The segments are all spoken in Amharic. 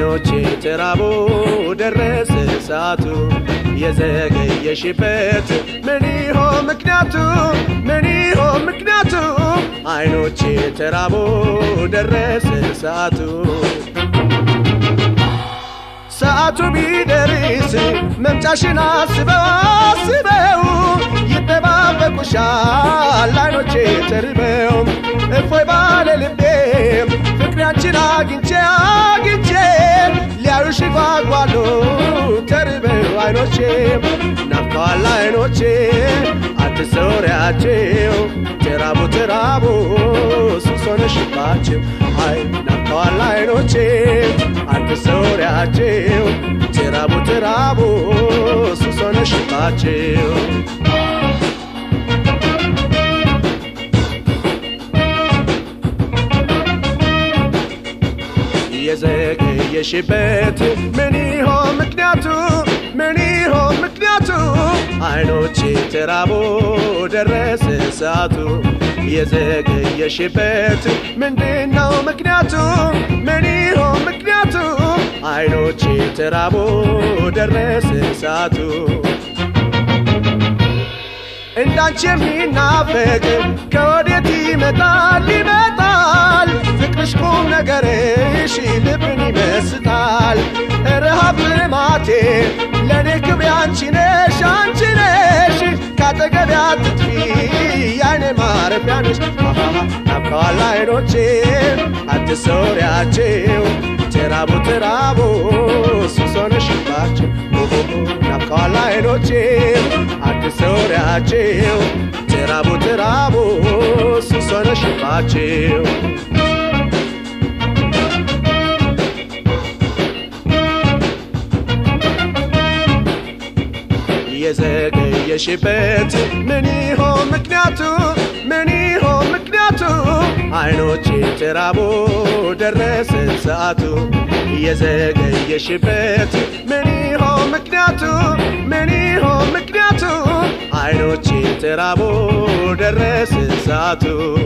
አይኖቼ ተራቦ ደረሰ ሰዓቱ የዘገየሽበት ምን ይሆን ምክንያቱ ምን ይሆን ምክንያቱ አይኖቼ ተራቦ ደረሰ ሰዓቱ ሰዓቱ ቢደርስ መምጫሽን አስበው አስበው ይጠባበቁሻል አይኖቼ ተርበው እፎይ ባለ ልቤ ፍቅሪያችን አግኝቼ አግኝቼ ሊያዩሽ ጓጓሉ ተርበው አይኖቼ ናፍቀዋል አይኖቼ አትሰውሪያቸው ተራቡ ተራቡ ሱስ ሆነሽባቸው አይ ናፍቀዋል አይኖቼ አትሰውሪያቸው ተራቡ ተራቡ ሱስ ሆነሽባቸው የዘገየሽበት ምን ይሆን ምክንያቱ ምን ይሆን ምክንያቱ አይኖቼ ተራቦ ደረሰ ሰዓቱ የዘገየሽበት ምንድነው ምክንያቱ ምን ይሆን ምክንያቱ አይኖቼ ተራቦ ደረሰ ሰዓቱ እንዳንቺ የሚናፈቅ ከወዴት ይመጣል ይመጣል ፍቅርሽ ቁም ነገርሽ ልብን ይመስጣል ረሃብ ልማቴ ለእኔ ክብሬ አንቺ ነሽ አንቺ ነሽ ካጠገቤ አትጥፊ ያይኔ ማረፊያ ነሽ ናፍቀዋል አይኖቼ አትሰውሪያቸው ተራቡ ተራቡ ሱስ ሆነሽባቸው ናፍቀዋል አይኖቼ አትሰውሪያቸው ተራቡ ተራቡ ሱስ ሆነሽባቸው የዘገየሽበት ምን ይሆን ምክንያቱ ምን ይሆን ምክንያቱ አይኖቼ ተራቦ ደረሰ ሰዓቱ የዘገየሽበት ምን ይሆን ምክንያቱ ምን ይሆን ምክንያቱ አይኖቼ ተራቦ ደረሰ ሰዓቱ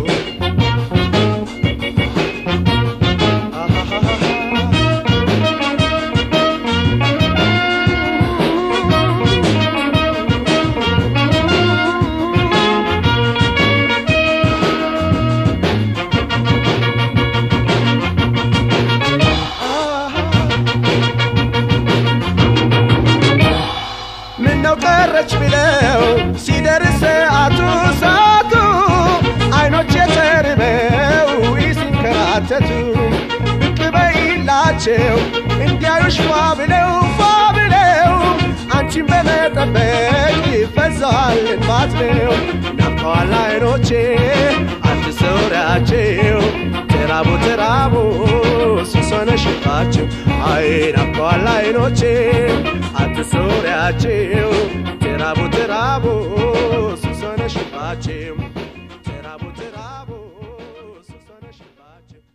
ምነው ቀረች ብለው ሲደርስ ሰዓቱ ሰዓቱ አይኖች የተርበው ሲንከራተቱ ብቅ በይላቸው እንዲያዩሽ ፏ ብለው ፏ ብለው አንቺን በመጠበቅ ይፈዛል እንባት ነው ናፍቀዋል አይኖቼ አትሰውሪያቸው ተራቡ ተራቡ ሱስ ሆነሽባቸው አይ ናፍቀዋል አይኖቼ አትሰውሪያቸው ተራቡ ተራቡ ሱስ ሆነሽባቸው